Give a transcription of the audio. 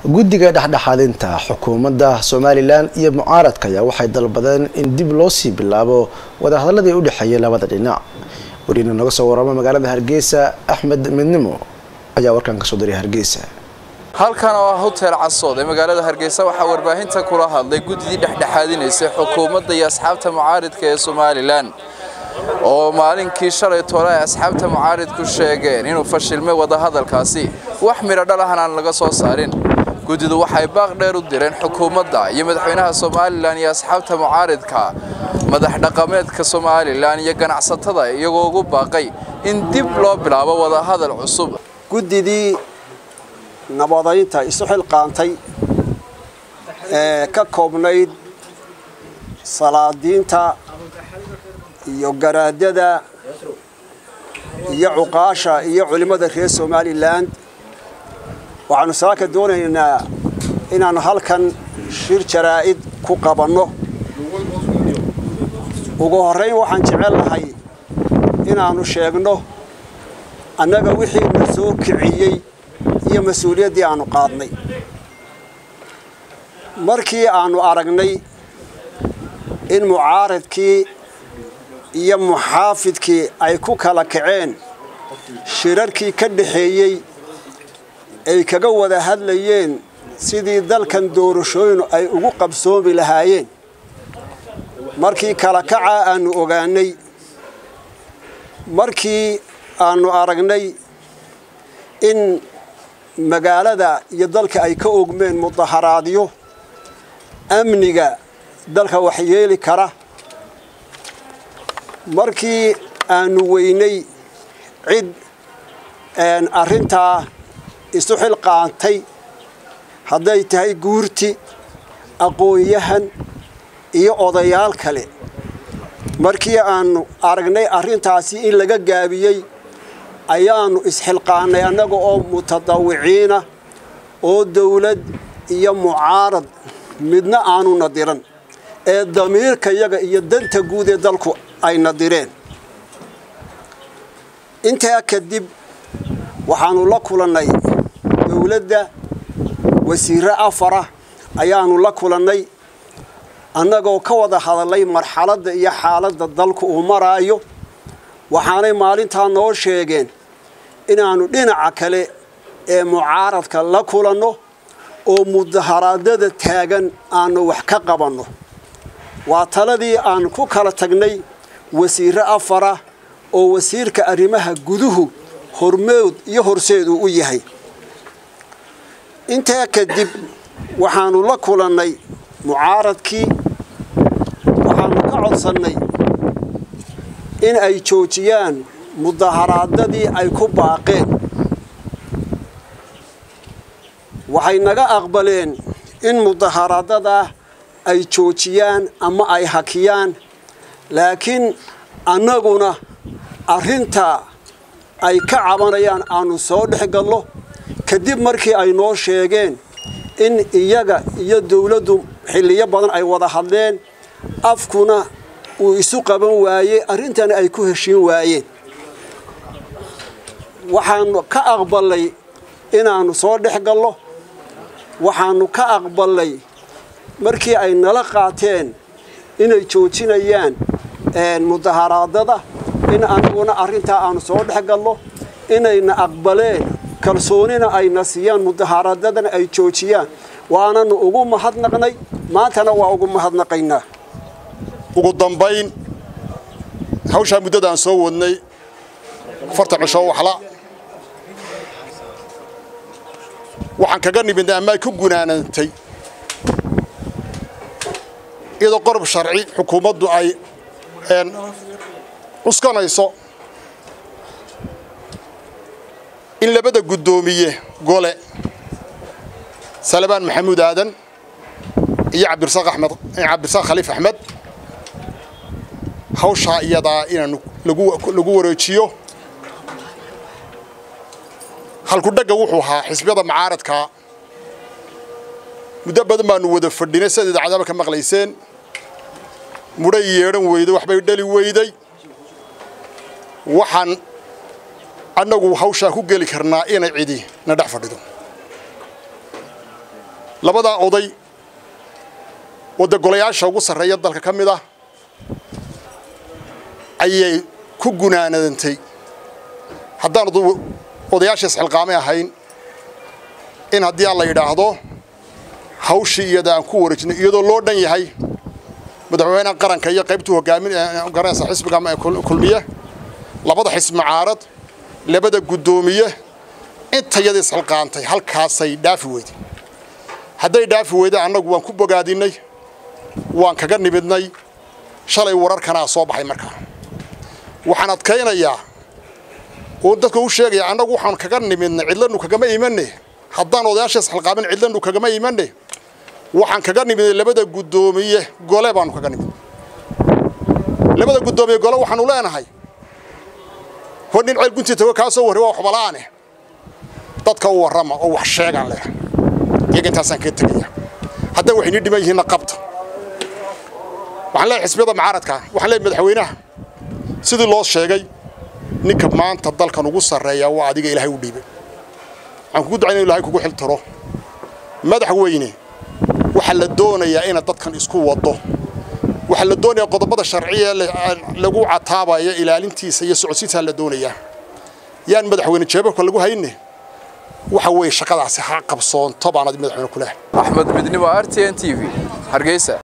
guddiga dhexdhexaadinta xukuumadda somalilan iyo mucaaradka ayaa waxay dalbadeen in dib loo sii bilaabo wadahadaladii u dhexeeyay labada dhinac wariina naga soo warama magaalada hargeysa axmed midnimo ayaa warkan kasoo diray hargeysa halkan oo ah hotel casood ee magaalada hargeysa waxaa warbaahinta kula hadlay guddidii dhexdhexaadinaysay xukuumadda iyo asxaabta mucaaridka ee somalilan oo maalinkii shalay tole ay asxaabta mucaaridku sheegeen inuu fashilmay wadahadalkaasi wax midho dhal ahna aan laga soo saarin guddidu waxay baaq dheer u direen xukuumadda iyo madaxweynaha somalilan iyo asxaabta mucaaridka madax dhaqameedka somalilan iyo ganacsatada iyagoo ugu baaqay in dib loo bilaabo wadahadal cusub guddidii nabadaynta isu xilqaantay ee ka koobnayd salaadiinta iyo garaadada iyo cuqaasha iyo culimmada reer somalilan waxaanu saaka doonaynaa inaannu halkan shir jaraa'id ku qabanno ugu horrayn waxaan jecel lahay inaannu sheegno annaga wixii na soo kiciyey iyo mas-uuliyaddii aannu qaadnay markii aannu aragnay in mucaaradkii iyo muxaafidkii ay ku kala kaceen shirarkii ka dhaxeeyey ay kaga wada hadlayeen sidii dalkan doorashooyinu ay ugu qabsoomi lahaayeen markii kala kacaa aannu ogaanay markii aannu aragnay in magaalada iyo dalka ay ka ogmeen mudaharaadyo amniga dalka waxyeeli kara markii aannu weynay cid arrintaa isu xilqaantay hadday tahay guurti aqoon-yahan iyo odayaal kale markii aannu aragnay arrintaasi in laga gaabiyey ayaannu isxilqaannay annaga oo mutadawiciina oo dawlad iyo mucaarad midna aanu nadiran ee damiirka yaga iyo danta guud ee dalku ay nadireen intaa kadib waxaannu la kulannay dawladda wasiirre afara ayaannu la kulannay annagoo ka wada hadallay marxaladda iyo xaaladda dalku uu maraayo waxaanay maalintaa noo sheegeen inaannu dhinaca kale ee mucaaradka la kulanno oo mudaharaadada taagan aannu wax ka qabanno waa taladii aan ku kala tagnay wasiirre afara oo wasiirka arrimaha guduhu hormood iyo horseed uu u yahay intaa kadib waxaannu la kulannay mucaaradkii waxaannu ka codsannay in ay joojiyaan mudaharaadadii ay ku baaqeen waxay naga aqbaleen in mudaharaadadaa ay joojiyaan ama ay hakiyaan laakiin annaguna arrintaa ay ka cabanayaan aannu soo dhex gallo kadib markii ay noo sheegeen in iyaga iyo dawladdu xilliyo badan ay wada hadleen afkuna uu isu qaban waayey arrintana ay ku heshiin waayeen waxaannu ka aqballay inaannu soo dhex gallo waxaannu ka aqballay markii ay nala qaateen inay joojinayaan mudaharaadada in anaguna arrintaa aanu soo dhex gallo inayna aqbaleen kalsoonina ayna siiyaan mudaharaadadana ay joojiyaan waananu ugu mahadnaqnay maantana waa ugu mahadnaqaynaa ugu dambayn hawshaa muddadaan soo wadnay afartan cishoo waxla waxaan kaga nimidnay ama ay ku gunaanantay iyadoo qorob sharci xukuumaddu ay cuskanayso in labada guddoomiye gole salabaan maxamuud aadan iyo cabdirasaaq axmed cabdirasaaq khaliif axmed hawshaa iyadaa inaanu lagu wareejiyo halkudhagga wuxuu ahaa xisbiyada mucaaradkaa muddo badan baanu wada fadhinay sidaad idaacadaba ka maqlayseen mudhay yeedhan weyday waxbay dhali weyday waxaan annagu hawshaa ku geli karnaa inay cidi na dhex fadhido labadaa oday oo dee golayaasha ugu sarreeya dalka ka mid ah ayay ku gunaanadantay haddaan odayaasha isxilqaamay ahayn in haddii aan la yidhaahdo hawshii iyada aan ku wareejinay iyadoo loo dhan yahay madaxweynaha qaranka iyo qaybtuu hogaamin garanaysa xisbiga kulmiye labada xisbi mucaarad labada guddoomiye intayada isxilqaantay halkaasay dhaafi weyday hadday dhaafi weyday annagu waan ku bogaadinay waan kaga nimidnay shalay wararkanaa soo baxay markaa waxaan adkaynayaa oo dadka u sheegaya annagu waxaan kaga nimidnay cidlanu kagama imane haddaan odayaasha isxilqaamin cidlanu kagama imane waxaan kaga nimidnay labada guddoomiye gole baanu kaga nimid labada guddoomiye gole waxaanu leenahay hor nin ceel guntii tago kaa soo warri waa waxbala'ane dadka u warrama oo wax sheegaan leh iyaga intaasaan kaga tegaya hadday waxay nii dhiman yihiinna qabta waxaan leeyahay xisbiyada mucaaradka waxaan leeyahay madaxweynaha sidii loo sheegay ninka maanta dalkan ugu sarreeya waa adiga ilaahay u dhiibay waxaan kugu ducayn inu ilahay kugu xiltiro madaxweyne waxaa la doonayaa inaad dadkan isku waddo waxaa la doonayaa qodobada sharciya lagu cataabaya ilaalintiisa iyo socodsiintaa la doonayaa yaan madaxweyne jeebabka lagu hayne waxa weeye shaqadaasi ha qabsoonto baanad madaxweyne ku leh axmed midnimo r t n t v hargeysa